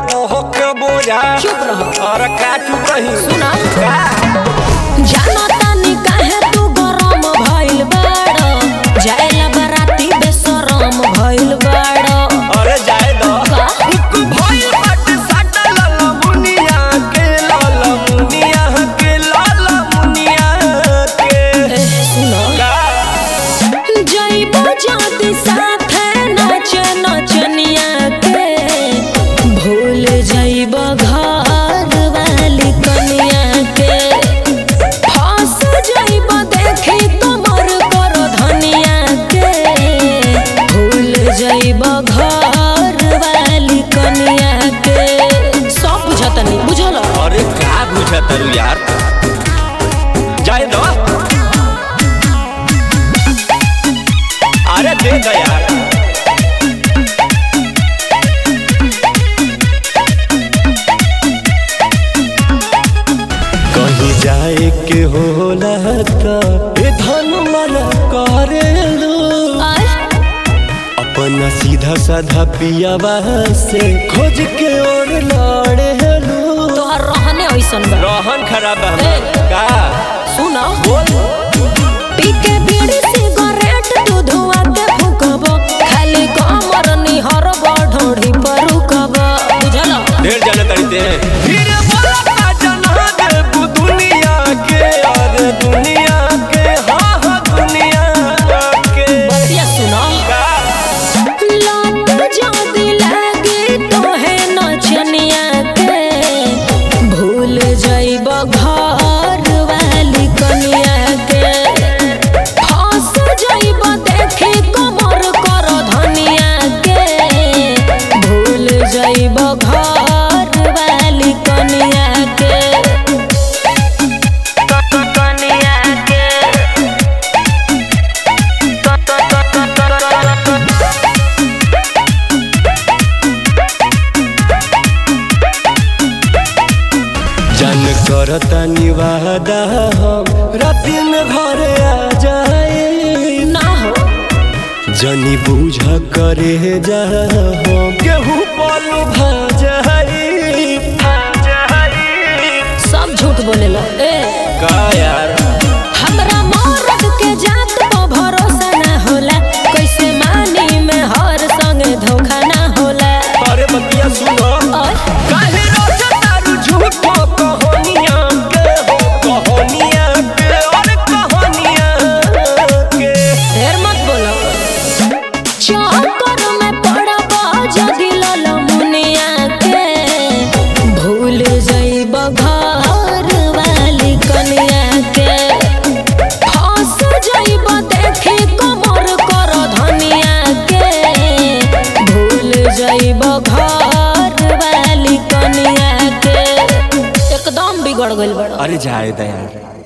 ओके बोझा चुप रहो। और का चुप रही सुना। का जानो तानी काहे तू गरम भइल बाड़ जाएला बराती बेशरम भइल बाड़ अरे जाए दो का? उक भइल बाटे साटा लाला मुनिया के लाला मुनिया के लाला मुनिया के ए, सुनो का जइबो जाति साथे नाचे नचनिया के भूल जइबो घर वाली कनिया के फंस जइबो देखी कमर कर धनिया के भूल जइबो घर वाली कनिया के सब बुझतनी बुझल अरे का बुझा तरू यार जाए दो अरे दे दो यार कहीं जाए के होला त ए धन मन करेलू आय अपना सीधा साधा पियावा से खोज के और लड़ेलू तोहर रहने ऐसन बा रोहन खराब है ए। हमार। का सुनो बोल पी के बीड़ी सिगरेट तू धुआ के फूकब खाली कमर निहर ढोढ़ी पर रुकब बुझल ढेर जाने करते हैं फिर बोला का जना देबू दुनिया के और दुनिया के हाँ हाँ दुनिया के बतिया सुनो का लत जदी लागी तोहे नचनिया के भूल जइब घर वाली कनिया के फंस जइब देखी कमर कर धनिया के भूल जइब घर वाली कनिया के कनिया के जन करता निवादा हम राति में घरे आ जाए ना हो जनी बूझ करे जा हम केहू पलू भा जाई भा जाई सब झूठ बोलेला ए का यार हमरा मरद के जात पर भरोसा ना होला कैसे मानी में हर संगे धोखा ना होला अरे बतिया सुनो और काहे रोजा तारू झूठो कहानियां के हो कहानियां के और कहानियां के ढेर मत बोलो चक्कर में पड़ब जदि लल मुनिया के भूल जइब घर वाली कनिया के फंस जइब देखी कमर कर धनिया के भूल जइब घर वाली कनिया के एकदम बिगड़ गइल बड़ अरे जाए दयार